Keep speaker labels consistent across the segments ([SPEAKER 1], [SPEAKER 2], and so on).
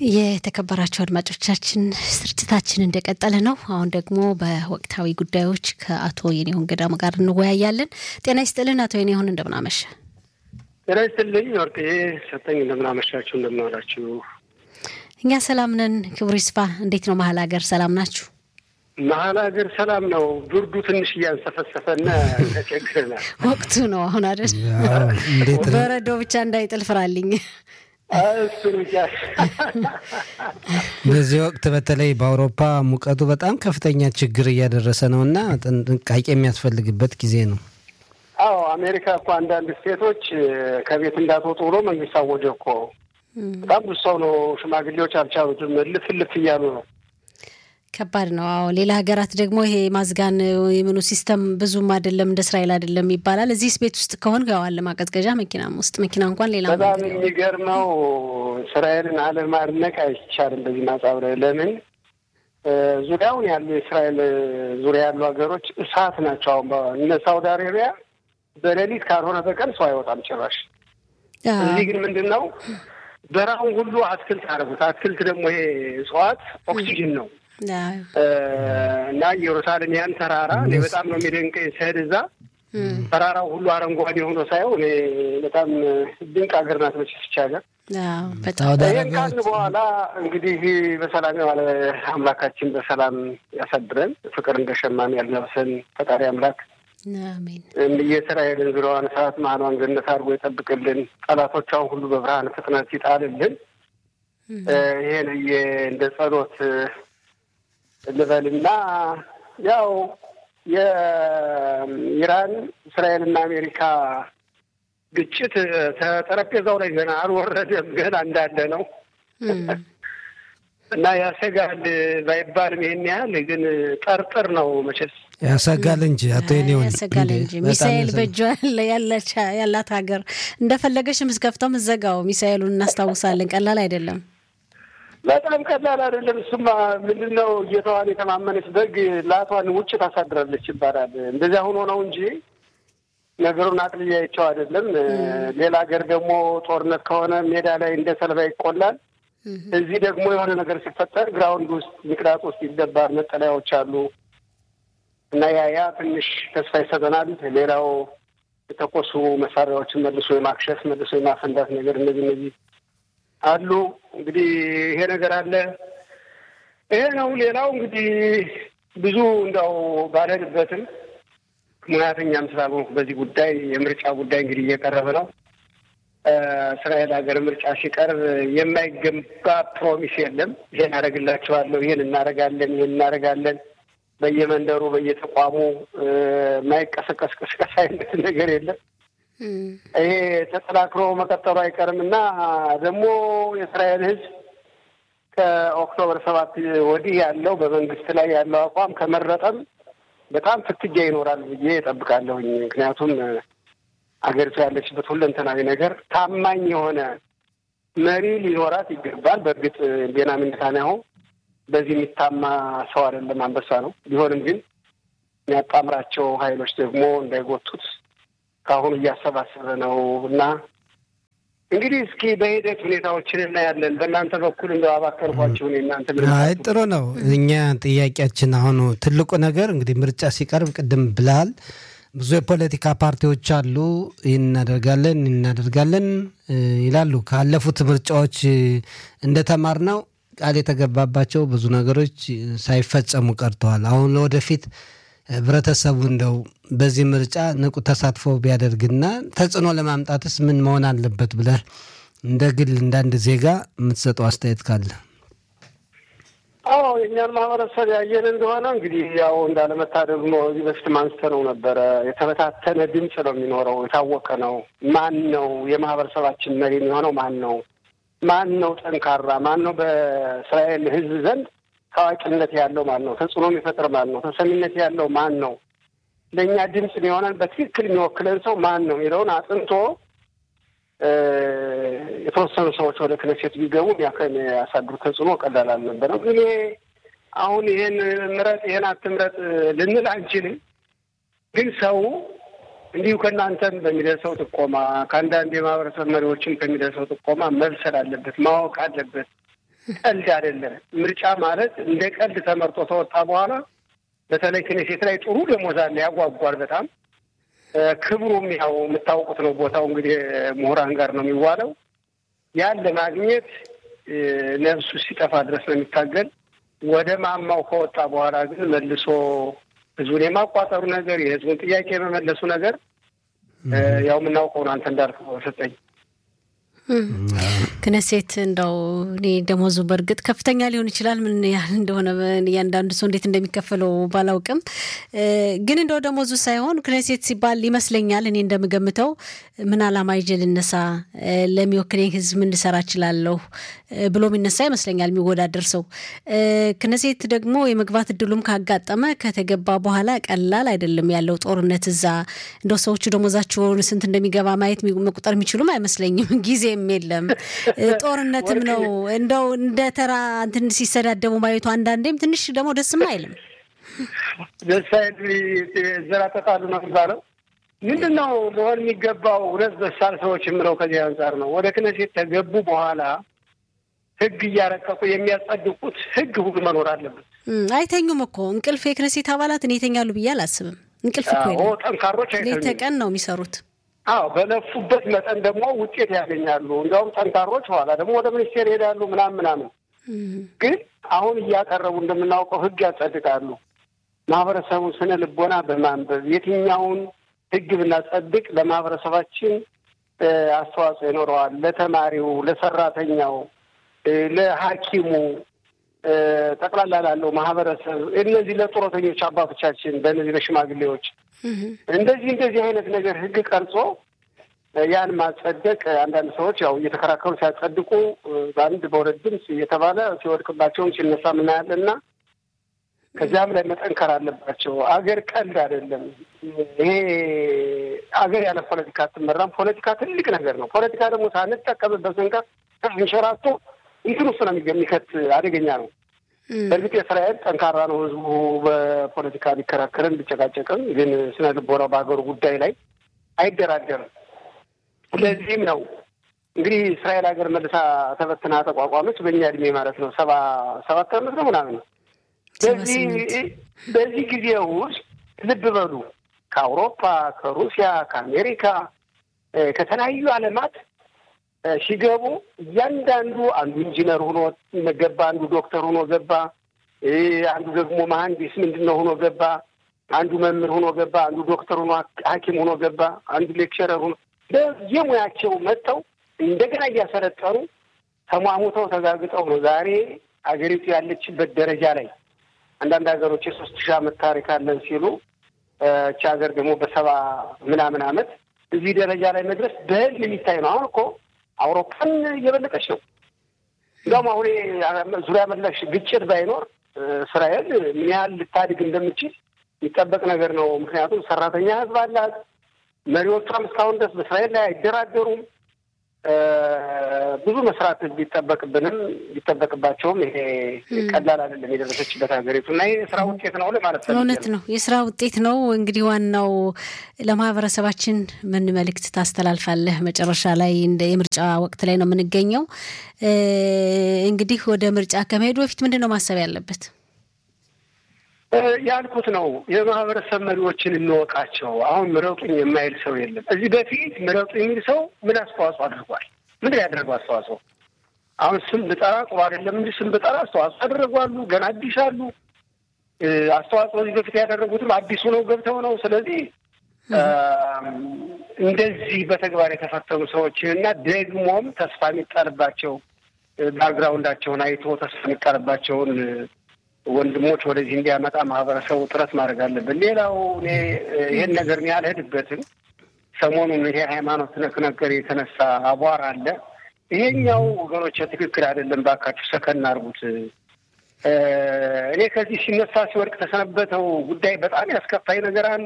[SPEAKER 1] የተከበራቸው አድማጮቻችን ስርጭታችን እንደቀጠለ ነው። አሁን ደግሞ በወቅታዊ ጉዳዮች ከአቶ የኔሁን ገዳሙ ጋር እንወያያለን። ጤና ይስጥልን አቶ የኔሁን እንደምናመሸ።
[SPEAKER 2] ጤና ይስጥልኝ ወርቅዬ ሰጠኝ። እንደምናመሻችሁ እንደምናዋላችሁ።
[SPEAKER 1] እኛ ሰላም ነን። ክብሩ ይስፋ። እንዴት ነው መሀል ሀገር ሰላም ናችሁ?
[SPEAKER 2] መሀል ሀገር ሰላም ነው። ብርዱ ትንሽ እያንሰፈሰፈና ተቸግረናል።
[SPEAKER 1] ወቅቱ ነው አሁን አይደል? በረዶ ብቻ እንዳይጥል ፍራልኝ።
[SPEAKER 2] እሱን ብቻ
[SPEAKER 3] በዚህ ወቅት በተለይ በአውሮፓ ሙቀቱ በጣም ከፍተኛ ችግር እያደረሰ ነው እና ጥንቃቄ የሚያስፈልግበት ጊዜ ነው።
[SPEAKER 2] አዎ አሜሪካ እኮ አንዳንድ ስቴቶች ከቤት እንዳትወጡ ብሎ መንግስት አወጀ እኮ። በጣም ብዙ ሰው ነው፣ ሽማግሌዎች አልቻሉትም፣ ልፍ ልፍ እያሉ ነው።
[SPEAKER 1] ከባድ ነው። አዎ ሌላ ሀገራት ደግሞ ይሄ ማዝጋን የምኑ ሲስተም ብዙም አይደለም እንደ እስራኤል አይደለም ይባላል። እዚህ ቤት ውስጥ ከሆን ገዋል ማቀዝቀዣ መኪናም ውስጥ መኪና እንኳን ሌላ
[SPEAKER 2] በጣም የሚገርመው እስራኤልን አለማድነቅ አይቻልም በዚህ ማጻብ ላይ ለምን ዙሪያውን ያሉ የእስራኤል ዙሪያ ያሉ ሀገሮች እሳት ናቸው። አሁን እነ ሳውዲ አሬቢያ በሌሊት ካልሆነ በቀን ሰው አይወጣም ጭራሽ። እዚህ ግን ምንድን ነው በረሃውን ሁሉ አትክልት አደረጉት። አትክልት ደግሞ ይሄ እጽዋት ኦክሲጅን ነው እና ኢየሩሳሌም ያን ተራራ እኔ በጣም ነው የሚደንቀኝ ስሄድ እዛ ተራራው ሁሉ አረንጓዴ ሆኖ ሳየው እኔ በጣም ድንቅ ሀገር ናት መቼስ ሀገር። ይህን ካልን በኋላ እንግዲህ በሰላም የዋለ አምላካችን በሰላም ያሳድረን፣ ፍቅር እንደ ሸማኔ ያልለብሰን ፈጣሪ አምላክ የእስራኤልን ዙሪያዋን እሳት መሀሏን ገነት አድርጎ ይጠብቅልን፣ ጠላቶቿን ሁሉ በብርሃን ፍጥነት ይጣልልን። ይሄን እንደ ጸሎት ልበልና ያው የኢራን እስራኤልና አሜሪካ ግጭት ከጠረጴዛው ላይ ገና አልወረደም፣ ገና እንዳለ ነው እና ያሰጋል ባይባልም ይሄን ያህል ግን ጠርጥር ነው መቼስ
[SPEAKER 3] ያሰጋል እንጂ አቶ ኔውን
[SPEAKER 1] ያሰጋል እንጂ ሚሳኤል በእጇ ያላት ሀገር እንደፈለገሽ ምዝከፍተው ምዘጋው ሚሳኤሉን እናስታውሳለን። ቀላል አይደለም።
[SPEAKER 2] በጣም ቀላል አይደለም። እሱማ ምንድን ነው ጌታዋን የተማመነች በግ ላቷን ውጭ ታሳድራለች ይባላል። እንደዚያ ሆኖ ነው እንጂ ነገሩን አቅልያቸው አይደለም። ሌላ ሀገር ደግሞ ጦርነት ከሆነ ሜዳ ላይ እንደ ሰለባ ይቆላል። እዚህ ደግሞ የሆነ ነገር ሲፈጠር ግራውንድ ውስጥ ምክንያት ውስጥ ይገባል። መጠለያዎች አሉ እና ያ ያ ትንሽ ተስፋ ይሰጠናል። ሌላው የተኮሱ መሳሪያዎችን መልሶ የማክሸፍ መልሶ የማፈንዳት ነገር እነዚህ እነዚህ አሉ። እንግዲህ ይሄ ነገር አለ። ይሄ ነው። ሌላው እንግዲህ ብዙ እንዳው ባልሄድበትም ሙያተኛም ስላልሆንኩ በዚህ ጉዳይ የምርጫ ጉዳይ እንግዲህ እየቀረበ ነው። እስራኤል ሀገር ምርጫ ሲቀርብ የማይገባ ፕሮሚስ የለም። ይሄን አደርግላቸዋለሁ፣ ይሄን እናደርጋለን፣ ይሄን እናደርጋለን በየመንደሩ በየተቋሙ የማይቀሰቀስ ቅስቀሳ አይነት ነገር የለም። ይሄ ተጠናክሮ መቀጠሉ አይቀርም እና ደግሞ የእስራኤል ሕዝብ ከኦክቶበር ሰባት ወዲህ ያለው በመንግስት ላይ ያለው አቋም ከመረጠም በጣም ፍትጊያ ይኖራል ብዬ እጠብቃለሁኝ። ምክንያቱም አገሪቱ ያለችበት ሁለንተናዊ ነገር ታማኝ የሆነ መሪ ሊኖራት ይገባል። በእርግጥ ቤንያሚን ኔታንያሁ በዚህ የሚታማ ሰው አይደለም፣ አንበሳ ነው። ቢሆንም ግን የሚያጣምራቸው ኃይሎች ደግሞ እንዳይጎቱት ከአሁኑ እያሰባሰበ ነው እና እንግዲህ እስኪ በሂደት ሁኔታዎችን እናያለን። በእናንተ በኩል እንደ አባከርኳችሁን እናንተ
[SPEAKER 3] አይ ጥሩ ነው። እኛ ጥያቄያችን አሁኑ ትልቁ ነገር እንግዲህ ምርጫ ሲቀርብ ቅድም ብለሃል፣ ብዙ የፖለቲካ ፓርቲዎች አሉ። ይህን እናደርጋለን ይህን እናደርጋለን ይላሉ። ካለፉት ምርጫዎች እንደተማርነው ቃል የተገባባቸው ብዙ ነገሮች ሳይፈጸሙ ቀርተዋል። አሁን ለወደፊት ህብረተሰቡ እንደው በዚህ ምርጫ ንቁ ተሳትፎ ቢያደርግና ተጽዕኖ ለማምጣትስ ምን መሆን አለበት ብለህ እንደ ግል እንዳንድ ዜጋ የምትሰጠው አስተያየት ካለ?
[SPEAKER 2] አዎ የእኛን ማህበረሰብ ያየን እንደሆነ እንግዲህ ያው እንዳለመታደሉ ነው። እዚህ በፊት አንስተነው ነበረ። የተበታተነ ድምፅ ነው የሚኖረው። የታወቀ ነው። ማን ነው የማህበረሰባችን መሪ የሚሆነው? ማን ነው ማን ነው ጠንካራ? ማን ነው በእስራኤል ህዝብ ዘንድ ታዋቂነት ያለው ማን ነው? ተጽዕኖ የሚፈጥር ማን ነው? ተሰሚነት ያለው ማን ነው? ለእኛ ድምፅ የሆነን በትክክል የሚወክለን ሰው ማን ነው የሚለውን አጥንቶ የተወሰኑ ሰዎች ወደ ክነሴት ቢገቡ ያሳድሩ ተጽዕኖ ቀላል አልነበረም። ግን ይሄ አሁን ይሄን ምረጥ ይሄን አትምረጥ ልንል አንችልም። ግን ሰው እንዲሁ ከእናንተም በሚደርሰው ጥቆማ ከአንዳንድ የማህበረሰብ መሪዎችም ከሚደርሰው ጥቆማ መብሰል አለበት፣ ማወቅ አለበት። ቀልድ አይደለም። ምርጫ ማለት እንደ ቀልድ ተመርጦ ተወጣ በኋላ በተለይ ክኔሴት ላይ ጥሩ ደሞዝ አለ፣ ያጓጓል በጣም ክብሩም ያው የምታውቁት ነው። ቦታው እንግዲህ ምሁራን ጋር ነው የሚዋለው። ያን ለማግኘት ነፍሱ ሲጠፋ ድረስ ነው የሚታገል። ወደ ማማው ከወጣ በኋላ ግን መልሶ ህዝቡን የማቋጠሩ ነገር፣ የህዝቡን ጥያቄ የመመለሱ ነገር ያው የምናውቀውን አንተ እንዳልከው ሰጠኝ
[SPEAKER 1] ክነሴት እንደው እኔ ደሞዙ በእርግጥ ከፍተኛ ሊሆን ይችላል። ምን ያህል እንደሆነ እያንዳንዱ ሰው እንዴት እንደሚከፈለው ባላውቅም፣ ግን እንደው ደሞዙ ሳይሆን ክነሴት ሲባል ይመስለኛል እኔ እንደምገምተው ምን ዓላማ ይዤ ልነሳ፣ ለሚወክለኝ ህዝብ ምን ልሰራ እችላለሁ ብሎ የሚነሳ ይመስለኛል የሚወዳደር ሰው። ክነሴት ደግሞ የመግባት እድሉም ካጋጠመ ከተገባ በኋላ ቀላል አይደለም ያለው ጦርነት እዛ እንደው ሰዎቹ ደሞዛቸውን ስንት እንደሚገባ ማየት መቁጠር የሚችሉም አይመስለኝም ጊዜ የለም ጦርነትም ነው። እንደው እንደ ተራ እንትን ሲሰዳደቡ ማየቱ አንዳንዴም ትንሽ ደግሞ ደስም አይልም።
[SPEAKER 2] ደስ አይል ዘራጠጣሉ ነው የሚባለው። ምንድን ነው ሊሆን የሚገባው? ሁለት በሳል ሰዎች የምለው ከዚህ አንጻር ነው። ወደ ክነሴት ከገቡ በኋላ ህግ እያረቀቁ የሚያጸድቁት ህግ ሁሉ መኖር አለበት።
[SPEAKER 1] አይተኙም እኮ እንቅልፍ የክነሴት አባላት እኔ ይተኛሉ ብዬ አላስብም። እንቅልፍ እኮ የለም።
[SPEAKER 2] ጠንካሮች
[SPEAKER 1] ሌት ተቀን ነው የሚሰሩት።
[SPEAKER 2] አዎ በለፉበት መጠን ደግሞ ውጤት ያገኛሉ። እንዲያውም ጠንካሮች ኋላ ደግሞ ወደ ሚኒስቴር ይሄዳሉ ምናምን ምናምን። ግን አሁን እያቀረቡ እንደምናውቀው ህግ ያጸድቃሉ። ማህበረሰቡን ስነ ልቦና በማንበብ የትኛውን ህግ ብናጸድቅ ለማህበረሰባችን አስተዋጽኦ ይኖረዋል፣ ለተማሪው፣ ለሰራተኛው፣ ለሐኪሙ ጠቅላላ ላለው ማህበረሰብ እነዚህ ለጡረተኞች አባቶቻችን በእነዚህ ለሽማግሌዎች እንደዚህ እንደዚህ አይነት ነገር ህግ ቀርጾ ያን ማጸደቅ አንዳንድ ሰዎች ያው እየተከራከሩ ሲያጸድቁ በአንድ በሁለት ድምፅ እየተባለ ሲወድቅባቸውን ሲነሳ ምናያለን እና ከዚያም ላይ መጠንከር አለባቸው። አገር ቀልድ አይደለም። ይሄ አገር ያለ ፖለቲካ አትመራም። ፖለቲካ ትልቅ ነገር ነው። ፖለቲካ ደግሞ ሳንጠቀምበት ስንቀር እንሸራቶ እንትን ውስጥ ነው የሚከት አደገኛ ነው። በእርግጥ የእስራኤል ጠንካራ ነው። ህዝቡ በፖለቲካ ቢከራከርም ቢጨቃጨቅም፣ ግን ስነ ልቦናው በሀገሩ ጉዳይ ላይ አይደራደርም። ስለዚህም ነው እንግዲህ እስራኤል ሀገር መልሳ ተበትና ተቋቋመች በእኛ እድሜ ማለት ነው ሰባ ሰባት ዓመት ነው ምናምን ነው። በዚህ ጊዜ ውስጥ ልብ በሉ ከአውሮፓ፣ ከሩሲያ፣ ከአሜሪካ ከተለያዩ ዓለማት ሲገቡ እያንዳንዱ አንዱ ኢንጂነር ሆኖ ገባ፣ አንዱ ዶክተር ሆኖ ገባ፣ አንዱ ደግሞ መሀንዲስ ምንድን ነው ሆኖ ገባ፣ አንዱ መምህር ሆኖ ገባ፣ አንዱ ዶክተር ሆኖ ሐኪም ሆኖ ገባ፣ አንዱ ሌክቸረር ሆኖ በየሙያቸው መጥተው እንደገና እያሰለጠኑ ተሟሙተው ተጋግጠው ነው ዛሬ አገሪቱ ያለችበት ደረጃ ላይ አንዳንድ ሀገሮች የሶስት ሺህ ዓመት ታሪክ አለን ሲሉ እቺ ሀገር ደግሞ በሰባ ምናምን ዓመት እዚህ ደረጃ ላይ መድረስ በህልም የሚታይ ነው። አሁን እኮ አውሮፓን እየበለጠች ነው። እንዲያውም አሁን ዙሪያ መለሽ ግጭት ባይኖር እስራኤል ምን ያህል ልታድግ እንደምችል የሚጠበቅ ነገር ነው። ምክንያቱም ሰራተኛ ህዝብ አላት። መሪዎቿም እስካሁን ድረስ በእስራኤል ላይ አይደራደሩም። ብዙ መስራት ቢጠበቅብንም ቢጠበቅባቸውም ይሄ ቀላል አይደለም የደረሰችበት ሀገሪቱ እና ይህ የስራ ውጤት ነው ማለት ነው።
[SPEAKER 1] እውነት ነው፣ የስራ ውጤት ነው። እንግዲህ ዋናው ለማህበረሰባችን ምን መልእክት ታስተላልፋለህ? መጨረሻ ላይ እንደ የምርጫ ወቅት ላይ ነው የምንገኘው። እንግዲህ ወደ ምርጫ ከመሄዱ በፊት ምንድን ነው ማሰብ ያለበት?
[SPEAKER 2] ያልኩት ነው። የማህበረሰብ መሪዎችን እንወቃቸው። አሁን ምረጡኝ የማይል ሰው የለም። እዚህ በፊት ምረጡ የሚል ሰው ምን አስተዋጽኦ አድርጓል? ምንድን ያደረገው አስተዋጽኦ? አሁን ስም ብጠራ ጥሩ አይደለም እንጂ ስም ብጠራ አስተዋጽኦ አደረጓሉ። ገና አዲስ አሉ። አስተዋጽኦ እዚህ በፊት ያደረጉትም አዲሱ ነው ገብተው ነው። ስለዚህ እንደዚህ በተግባር የተፈተኑ ሰዎችን እና ደግሞም ተስፋ የሚጣልባቸው ባክግራውንዳቸውን አይቶ ተስፋ የሚጣልባቸውን ወንድሞች ወደዚህ እንዲያመጣ ማህበረሰቡ ጥረት ማድረግ አለብን። ሌላው እኔ ይህን ነገር እኔ አልሄድበትም። ሰሞኑን ይሄ ሃይማኖት ነክ ነገር የተነሳ አቧራ አለ። ይሄኛው ወገኖች ትክክል አይደለም፣ ባካችሁ ሰከን አድርጉት። እኔ ከዚህ ሲነሳ ሲወድቅ ተሰነበተው ጉዳይ በጣም ያስከፋኝ ነገር አንዱ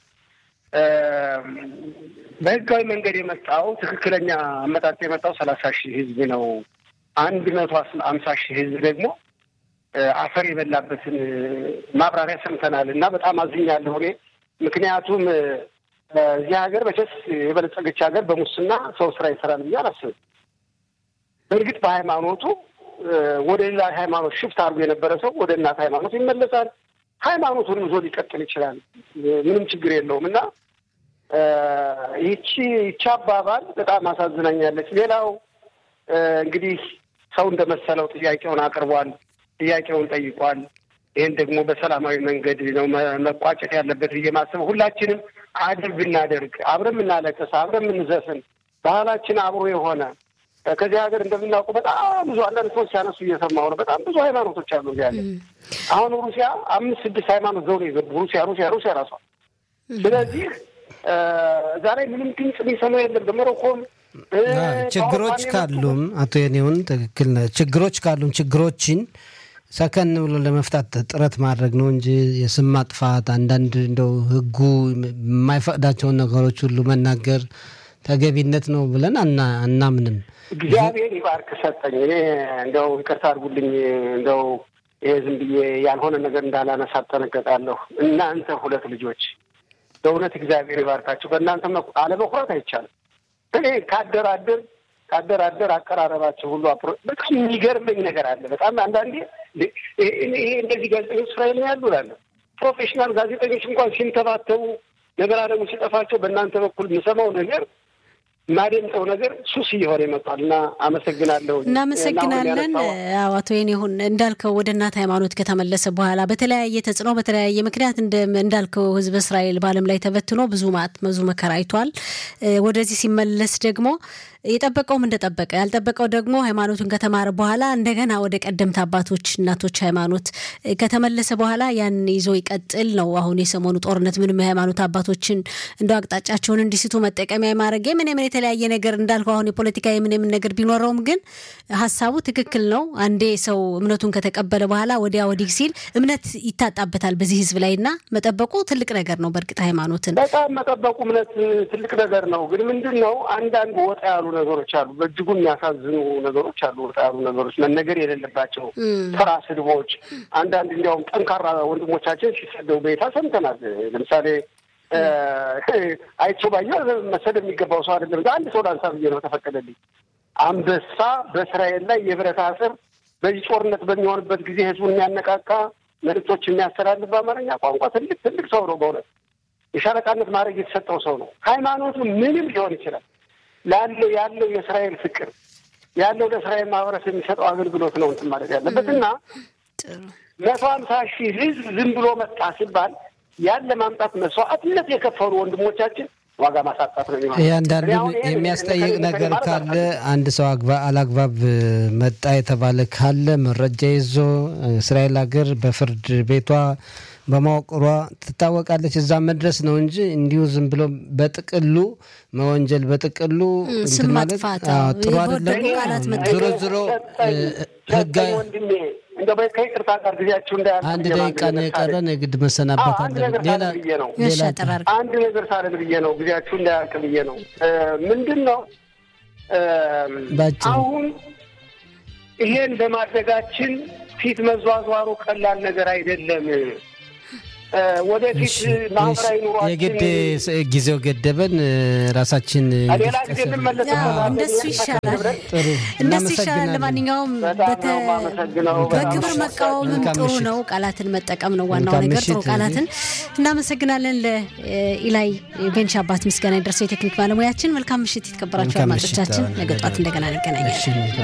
[SPEAKER 2] በህጋዊ መንገድ የመጣው ትክክለኛ አመጣጥ የመጣው ሰላሳ ሺህ ህዝብ ነው። አንድ መቶ አምሳ ሺህ ህዝብ ደግሞ አፈር የበላበትን ማብራሪያ ሰምተናል እና በጣም አዝኛለሁ እኔ ምክንያቱም እዚህ ሀገር መቼስ የበለጸገች ሀገር በሙስና ሰው ስራ ይሰራል ብዬ አላስብም። በእርግጥ በሃይማኖቱ ወደ ሌላ ሃይማኖት ሽፍት አድርጎ የነበረ ሰው ወደ እናት ሃይማኖት ይመለሳል። ሃይማኖቱን ይዞ ሊቀጥል ይችላል። ምንም ችግር የለውም እና ይቺ ይቺ አባባል በጣም አሳዝናኛለች። ሌላው እንግዲህ ሰው እንደመሰለው ጥያቄውን አቅርቧል፣ ጥያቄውን ጠይቋል። ይህን ደግሞ በሰላማዊ መንገድ ነው መቋጨት ያለበት ብዬ ማስበው። ሁላችንም አድር ብናደርግ አብረን የምናለቅስ አብረን የምንዘፍን ባህላችን አብሮ የሆነ ከዚህ ሀገር እንደምናውቀው በጣም ብዙ አንዳንድ ሰዎች ሲያነሱ እየሰማሁ ነው። በጣም ብዙ ሃይማኖቶች አሉ ያለ አሁን ሩሲያ አምስት ስድስት ሃይማኖት ዘው ነው የገቡ ሩሲያ ሩሲያ ሩሲያ ራሷ። ስለዚህ ዛሬ ምንም ድምፅ የሚሰማው የለም። በሞሮኮም
[SPEAKER 3] ችግሮች ካሉም አቶ የኔውን ትክክል ነህ። ችግሮች ካሉም ችግሮችን ሰከን ብሎ ለመፍታት ጥረት ማድረግ ነው እንጂ የስም ማጥፋት አንዳንድ እንደው ሕጉ የማይፈቅዳቸውን ነገሮች ሁሉ መናገር ተገቢነት ነው ብለን አናምንም።
[SPEAKER 2] እግዚአብሔር ይባርክ ሰጠኝ። እኔ እንደው ይቅርታ አድርጉልኝ፣ እንደው ይሄ ዝም ብዬ ያልሆነ ነገር እንዳላነሳ እጠነቀቃለሁ። እናንተ ሁለት ልጆች በእውነት እግዚአብሔር ይባርካቸው። በእናንተ አለመኩራት አይቻልም። እኔ ካደራደር ካደራደር አቀራረባቸው ሁሉ በጣም የሚገርመኝ ነገር አለ። በጣም አንዳንዴ ይሄ እንደዚህ ጋዜጠኞች እስራኤል ነው ያሉ ላለ ፕሮፌሽናል ጋዜጠኞች እንኳን ሲንተባተቡ ነገር አለሙ ሲጠፋቸው በእናንተ በኩል የምሰማው ነገር የማደምጠው ነገር ሱስ እየሆነ ይመጣል እና አመሰግናለሁ።
[SPEAKER 1] እናመሰግናለን። አቶ የኔሁን እንዳልከው ወደ እናት ሃይማኖት ከተመለሰ በኋላ በተለያየ ተጽዕኖ በተለያየ ምክንያት እንዳልከው ሕዝብ እስራኤል በዓለም ላይ ተበትኖ ብዙ ማት ብዙ መከራ አይቷል። ወደዚህ ሲመለስ ደግሞ የጠበቀውም እንደጠበቀ ያልጠበቀው ደግሞ ሃይማኖቱን ከተማረ በኋላ እንደገና ወደ ቀደምት አባቶች እናቶች ሃይማኖት ከተመለሰ በኋላ ያን ይዞ ይቀጥል ነው። አሁን የሰሞኑ ጦርነት ምንም የሃይማኖት አባቶችን እንደ አቅጣጫቸውን እንዲስቱ መጠቀሚያ ማድረግ ምን ምን የተለያየ ነገር እንዳልኩ አሁን የፖለቲካ የምን የምን ነገር ቢኖረውም ግን ሀሳቡ ትክክል ነው። አንዴ ሰው እምነቱን ከተቀበለ በኋላ ወዲያ ወዲህ ሲል እምነት ይታጣበታል በዚህ ህዝብ ላይ እና መጠበቁ ትልቅ ነገር ነው። በእርግጥ ሃይማኖትን
[SPEAKER 2] በጣም መጠበቁ እምነት ትልቅ ነገር ነው። ግን ምንድን ነው አንዳንድ ወጣ ያሉ ነገሮች አሉ። በእጅጉ የሚያሳዝኑ ነገሮች አሉ። ወጣ ያሉ ነገሮች መነገር የሌለባቸው ተራ ስድቦች፣ አንዳንድ እንዲያውም ጠንካራ ወንድሞቻችን ሲሰደው በይታ ሰምተናል። ለምሳሌ አይቼው ባየሁ መሰደብ የሚገባው ሰው አይደለም። አንድ ሰው ላንሳ ብዬ ነው ተፈቀደልኝ። አንበሳ በእስራኤል ላይ የብረት አስር በዚህ ጦርነት በሚሆንበት ጊዜ ህዝቡን የሚያነቃቃ መልዕክቶች የሚያስተላልፍ በአማርኛ ቋንቋ ትልቅ ትልቅ ሰው ነው። በእውነት የሻለቃነት ማድረግ የተሰጠው ሰው ነው። ሃይማኖቱ ምንም ሊሆን ይችላል ላለው ያለው የእስራኤል ፍቅር ያለው ለእስራኤል ማህበረሰብ የሚሰጠው አገልግሎት ነው እንትን ማለት ያለበት እና መቶ ሀምሳ ሺህ ህዝብ ዝም ብሎ መጣ ሲባል ያን ለማምጣት መስዋዕትነት የከፈሉ ወንድሞቻችን ዋጋ ማሳጣት ነው የሚሆነው።
[SPEAKER 3] አንዳንዱ የሚያስጠይቅ ነገር ካለ አንድ ሰው አላግባብ መጣ የተባለ ካለ መረጃ ይዞ እስራኤል ሀገር በፍርድ ቤቷ በማወቅሯ ትታወቃለች። እዛ መድረስ ነው እንጂ እንዲሁ ዝም ብሎ በጥቅሉ መወንጀል በጥቅሉ
[SPEAKER 1] ስም ማጥፋት
[SPEAKER 3] ጥሩ አይደለም። ዞሮ ዞሮ ህጋዊ
[SPEAKER 2] ወንድሜ እንደው ከይቅርታ ጋር ጊዜያችሁ እንዳያልቅ
[SPEAKER 3] አንድ ደቂቃ ነው የቀረን፣ የግድ መሰናበት
[SPEAKER 2] አንድ
[SPEAKER 3] አለብን።
[SPEAKER 2] ነገር
[SPEAKER 3] ሌላ
[SPEAKER 2] ሳልል ብዬ ነው
[SPEAKER 1] እሺ፣ አጠራር
[SPEAKER 2] አንድ ነገር ሳልል ብዬ ነው ጊዜያችሁ እንዳያልቅ ብዬ ነው። ምንድን ነው
[SPEAKER 3] ባጭሩ
[SPEAKER 2] አሁን ይሄን በማድረጋችን ፊት መዟዟሩ ቀላል ነገር አይደለም። ወደፊት ማህበራዊ ኑሯችን
[SPEAKER 3] የግድ ጊዜው ገደበን። ራሳችን
[SPEAKER 2] ሌላ ጊዜ እንመለስበታለን።
[SPEAKER 1] እንደሱ ይሻላል፣
[SPEAKER 3] ጥሩ
[SPEAKER 1] እንደሱ ይሻላል።
[SPEAKER 3] እናመሰግናለን።
[SPEAKER 1] ለማንኛውም
[SPEAKER 2] በጣም
[SPEAKER 1] በተ-
[SPEAKER 2] ነው የማመሰግነው።
[SPEAKER 1] በክብር መቃወምም
[SPEAKER 3] መልካም
[SPEAKER 1] ጥሩ
[SPEAKER 3] ምሽት።
[SPEAKER 1] ነው። ቃላትን መጠቀም ነው ዋናው
[SPEAKER 3] መልካም
[SPEAKER 1] ነገር፣ ጥሩ
[SPEAKER 3] ምሽት።
[SPEAKER 1] ቃላትን እናመሰግናለን። ለኢላይ ቤንች አባት ምስጋና የደረሰው የቴክኒክ ባለሙያችን። መልካም ምሽት የተከበራችሁ
[SPEAKER 3] መልካም ምሽት።
[SPEAKER 1] አድማጮቻችን። ነገ ጧት እንደገና እንገናኛለን።
[SPEAKER 3] እሺ